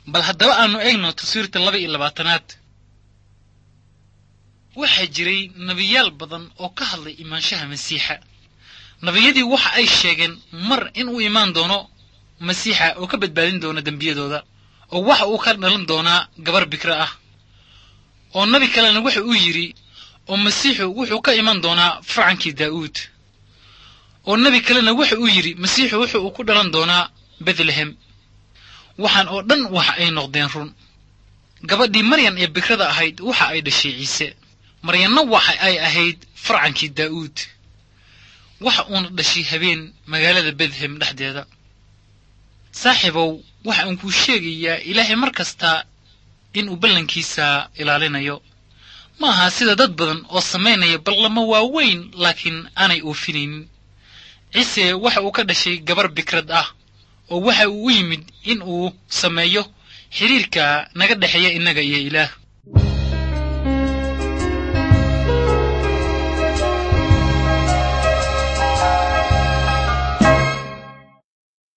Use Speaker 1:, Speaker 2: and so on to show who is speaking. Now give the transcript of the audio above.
Speaker 1: bal haddaba aanu eegno taswiirta laba iyo labaatanaad waxaa jiray nebiyaal badan oo ka hadlay imaanshaha masiixa nebiyadii waxa ay sheegeen mar inuu imaan doono masiixa oo ka badbaadin doona dembiyadooda oo waxa uu ka dhalan doonaa gabar bikra ah oo nebi kalena wuxa uu yidhi oo masiixu wuxuu ka iman doonaa farcankii daa'uud oo nebi kalena wuxa uu yidhi masiixu wuxu uu ku dhalan doonaa betlehem waxaan oo dhan waxa ay noqdeen run gabadhii maryan ee bikrada ahayd waxa ay dhashay ciise maryanna waxa ay ahayd farcankii daa'uud waxa uuna dhashay habeen magaalada betlehem dhexdeeda saaxiibow waxa aan kuu sheegayaa ilaahay mar kasta inuu ballankiisa ilaalinayo ma aha sida dad badan oo samaynaya ballamo waaweyn laakiin aanay oofinaynin ciise waxa uu ka dhashay gabar bikrad ah oo waxa uu u yimid in uu sameeyo xidhiirka naga dhexeeya innaga iyo ilaah